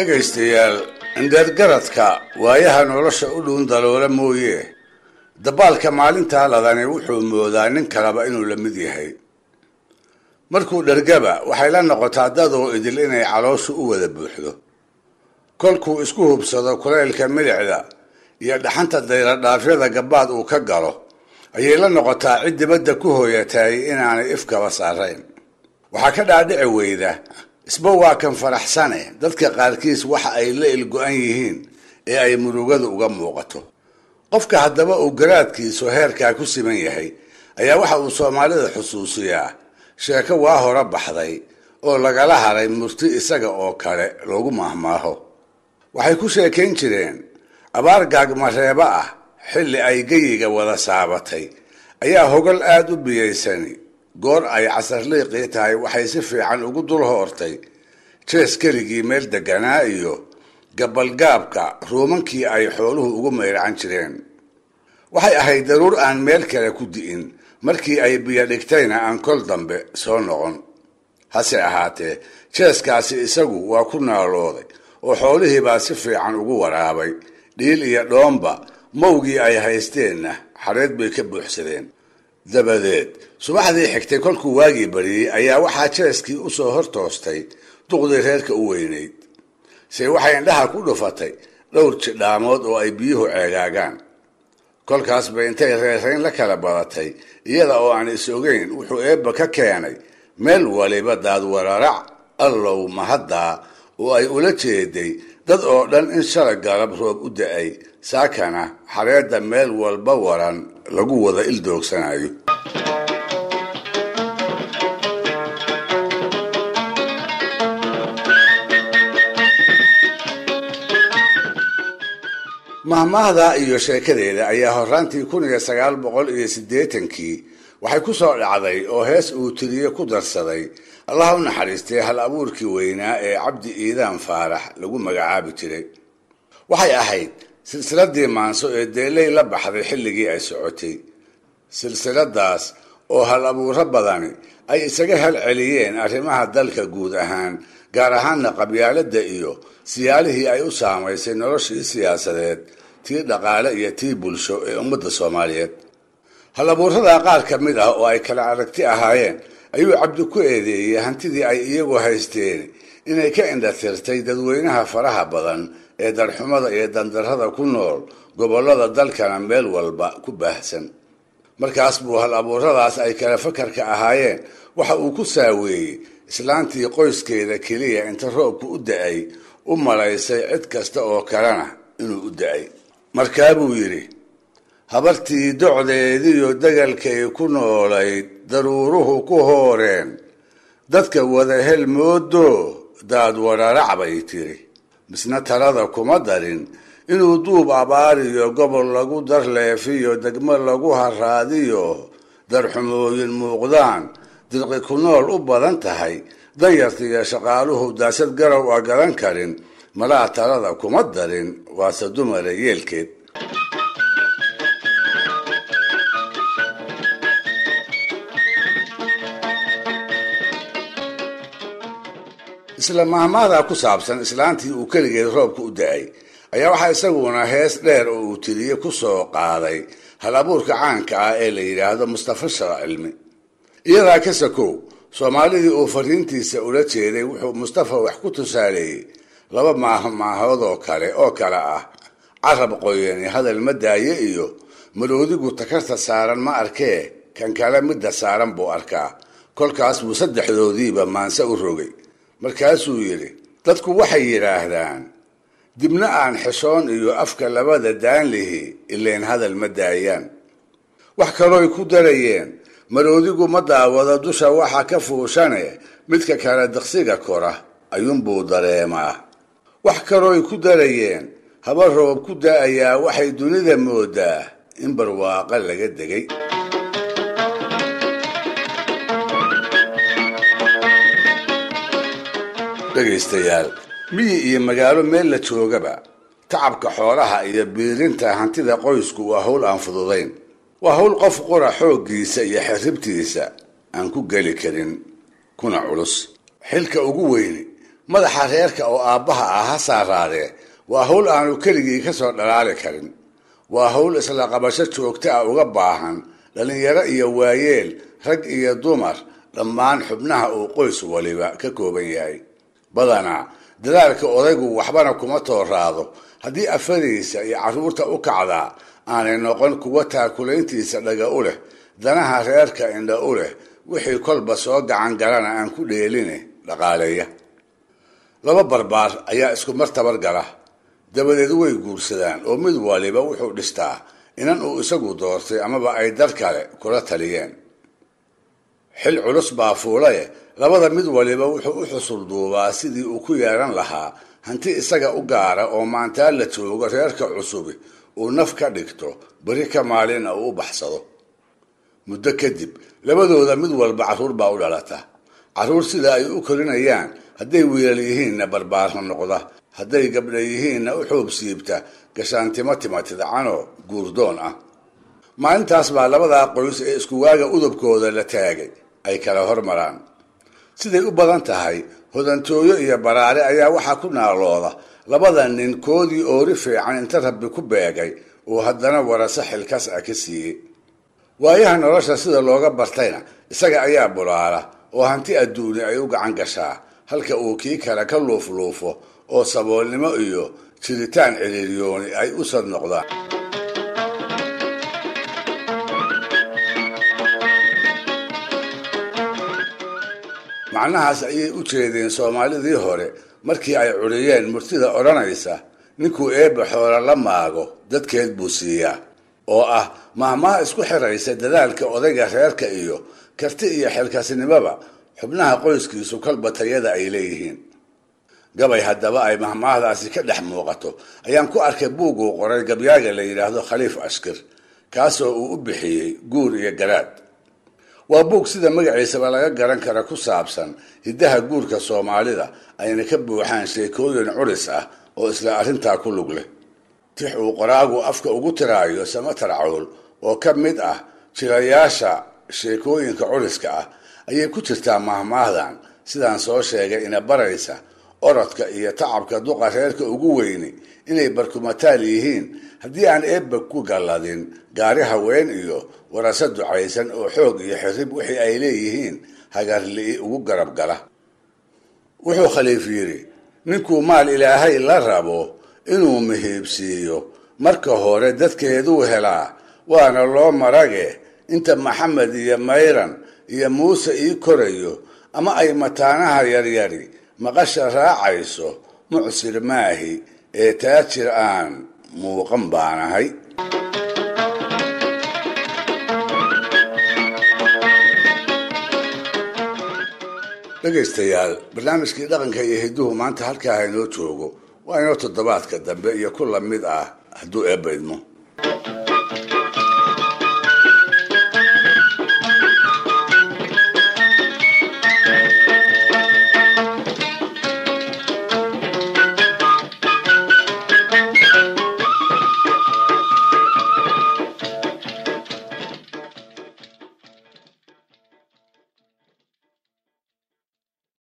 dhegaystayaal indheergaradka waayaha nolosha u dhuun daloola mooye dabaalka maalintaa ladani wuxuu moodaa nin kaleba inuu la mid yahay markuu dhergaba waxay la noqotaa dadoo idil inay calooshu u wada buuxdo kolkuu isku hubsado kulaylka milicda iyo dhaxanta dayradhaafyada gabaad uu ka galo ayay la noqotaa cid dibadda ku hooyatay inaanay ifkaba saarayn waxaa ka dhaadhici weyda isba waa kan faraxsane dadka qaarkiis waxa ay la ilgo-an yihiin ee ay murugadu uga muuqato qofka haddaba uu garaadkiisu heerkaa ku siman yahay ayaa waxa uu soomaalida xusuusiyaa sheeko waa hore baxday oo lagala haray murti isaga oo kale loogu maahmaaho waxay ku sheekayn jireen abaar gaagmareebo ah xilli ay geyiga wada saabatay ayaa hogal aada u biyaysani goor ay casarliiqii tahay waxay si fiican ugu dul hoortay jees keligii meel deganaa iyo gabalgaabka ruumankii ay xooluhu ugu mayracan jireen waxay ahayd daruur aan meel kale ku di'in markii ay biyo dhigtayna aan kol dambe soo noqon hase ahaatee jeeskaasi isagu waa ku naalooday oo xoolihiibaa si fiican ugu waraabay dhiil iyo dhoomba mawgii ay haysteenna xareed bay ka buuxsadeen dabadeed subaxdii xigtay kolkuu waagii bariyey ayaa waxaa jeeskii usoo hor toostay duqdii reerka u weynayd se waxay indhaha ku dhufatay dhowr jidhaamood oo ay biyuhu ceegaagaan kolkaas bay intay reerayn la kala badatay iyada oo aan is ogeyn wuxuu eebba ka keenay meel waliba daadwararac allow mahaddaa oo ay ula jeeday dad oo dhan in shalay galab roob u da-ay saakana xareedda meel walba waran lagu wada ildoogsanayo mahmaahda iyo sheekadeeda ayaa horaantii kun iyo sagaal boqol iyo siddeetankii waxay ku soo dhacday oo hees uu tiriye ku darsaday allah u naxariistay hal abuurkii weynaa ee cabdi iidaan faarax lagu magacaabi jiray waxay ahayd silsiladii maanso ee deeley la baxday xilligii ay socotay silsiladaas oo hal abuuro badani ay isaga halceliyeen arrimaha dalka guud ahaan gaar ahaanna qabyaaladda iyo siyaalihii ay u saamaysay noloshii siyaasadeed tii dhaqaale iyo tii bulsho ee ummadda soomaaliyeed hal abuuradaa qaar ka mid ah oo ay kala aragti ahaayeen ayuu cabdi ku eedeeyey hantidii ay iyagu haysteen inay ka indhatirtay dadweynaha faraha badan ee darxumada iyo dandarrada ku nool gobollada dalkana meel walba ku baahsan markaas buu hal abuuradaas ay kala fakarka ahaayeen waxa uu ku saaweeyey islaantii qoyskeeda keliya inta roobku u da-ay u malaysay cid kasta oo kalena inuu u da-ay markaa buu yidhi habartii docdeediyo degalkay ku noolayd daruuruhu ku hooreen dadka wada hel moodo daad wararac bay tiri misna talada kuma darin inuu duub abaariyo gobol lagu darleefiyo degmo lagu haraadiyo darxumooyin muuqdaan dirqi ku nool u badan tahay danyartiiyo shaqaaluhu daasad garow a gadan karin malaa talada kuma darin waase dumara yeelkeed isla mahmaadaa ku saabsan islaantii uu keligeed roobka u da-ay ayaa waxaa isaguna hees dheer oo uu tiriye ku soo qaaday hal abuurka caanka ah ee la yidhaahdo mustafa shara cilmi iyadaa ka sakow soomaalidii uu fariintiisa ula jeeday wuxuu mustafa wax ku tusaaleeyey laba maahmaahood oo kale oo kale ah carab qoyani hadal ma daaye iyo maroodigu takarta saaran ma arkee kan kale midda saaran buu arkaa kolkaas buu saddexdoodiiba maanse u rogay markaasuu yidhi dadku waxay yidhaahdaan dibna aan xishoon iyo afka labada daanlihi ileen hadal ma daayaan wax kalooy ku darayeen maroodigu ma daawado dusha waxa ka fuushane midka kale diqsiga kora ayuunbuu dareemaa wax kalooy ku darayeen haba roob ku da-ayaa waxay dunida moodaa in barwaaqa laga degay dhegaystayaal miyi iyo magaalo meel la joogaba tacabka xoolaha iyo biirinta hantida qoysku waa hawl aan fududayn waa hawl qof qura xooggiisa iyo xirribtiisa aan ku geli karin kuna culus xilka ugu weyni madaxa reerka oo aabbaha ah ha saaraadee waa hawl aanu keligii ka soo dhalaali karin waa hawl isla qabasho joogto ah uga baahan dhallinyaro iyo waayeel rag iyo dumar dhammaan xubnaha uu qoys waliba ka kooban yahay badanaa dadaalka odaygu waxbana kuma tooraado haddii afadiisa iyo carruurta u kacdaa aanay noqon kuwa taakulayntiisa dhaga u leh danaha reerka indha u leh wixii kolba soo gacan galana aan ku dheeline dhaqaaleeya laba barbaar ayaa isku mar tabar gala dabadeed way guursadaan oo mid waliba wuxuu dhistaa inan uu isagu doortay amaba ay dar kale kula taliyeen xil culus baa fuulaye labada mid waliba wuxuu u xusul duubaa sidii uu ku yeelan lahaa hanti isaga u gaara oo maantaa la joogo reerka cusubi uu naf ka dhigto beri ka maalina uu u baxsado muddo kadib labadooda mid walba carruur baa u dhalata carruur sida ay u korinayaan hadday wiilal yihiinna barbaarna noqda hadday gabdha yihiinna u xoob siibta gashaantimo timatidcanoo guurdoon ah maalintaas baa labadaa qoys ee iskuwaaga udubkooda la taagay ay kala hormaraan siday u badan tahay hodantooyo iyo baraare ayaa waxaa ku naalooda labada nin koodii oori fiican inta rabbi ku beegay uu haddana warase xilkas ah ka siiyey waayaha nolosha sida looga bartayna isaga ayaa bulaala oo hanti adduuni ay u gacan gashaa halka uu kii kale ka luufluufo oo saboolnimo iyo jiritaan ciriiryooni ay u sad noqdaan macnahaas ayay u jeedeen soomaalidii hore markii ay curiyeen murtida odhanaysa ninkuu eebba xoola la maago dadkeed buu siiyaa oo ah mahmaha isku xiraysa dadaalka odayga reerka iyo karti iyo xilkasnimoba xubnaha qoyskiisu kalba tayada ay leeyihiin gabay haddaba ay mahmaahdaasi ka dhex muuqato ayaan ku arkay buuguu qoray gabyaaga la yidhaahdo khaliif ashkir kaasoo uu u bixiyey guur iyo garaad waa buug sida magaciisaba laga garan kara ku saabsan hiddaha guurka soomaalida ayna ka buuxaan sheekooyin curis ah oo isla arrintaa ku lug leh tix uu qoraagu afka ugu tiraayo samatar cawl oo ka mid ah jirayaasha sheekooyinka curiska ah ayay ku jirtaa mahmaahdan sidaan soo sheegay ina baraysa orodka iyo tacabka duqa reerka ugu weyni inay barkumataal yihiin haddii aan eebba ku galladin gaari haween iyo warase ducaysan oo xoog iyo xirib wixii ay leeyihiin hagarli'i ugu garab gala wuxuu khaliif yidhi ninkuu maal ilaahay la rabo inuu mihiibsiiyo marka hore dadkeeduu helaa waana loo marage inta maxamed iyo mayran iyo muuse ii korayo ama ay mataanaha yaryari maqasha raacayso mucsir maahi ee taajir aan muuqan baanahay dhegaystayaal barnaamijkii dhaqanka iyo hidduhu maanta halkaa haynoo joogo waa inoo toddobaadka dambe iyo ku lamid ah hadduu eebba idmo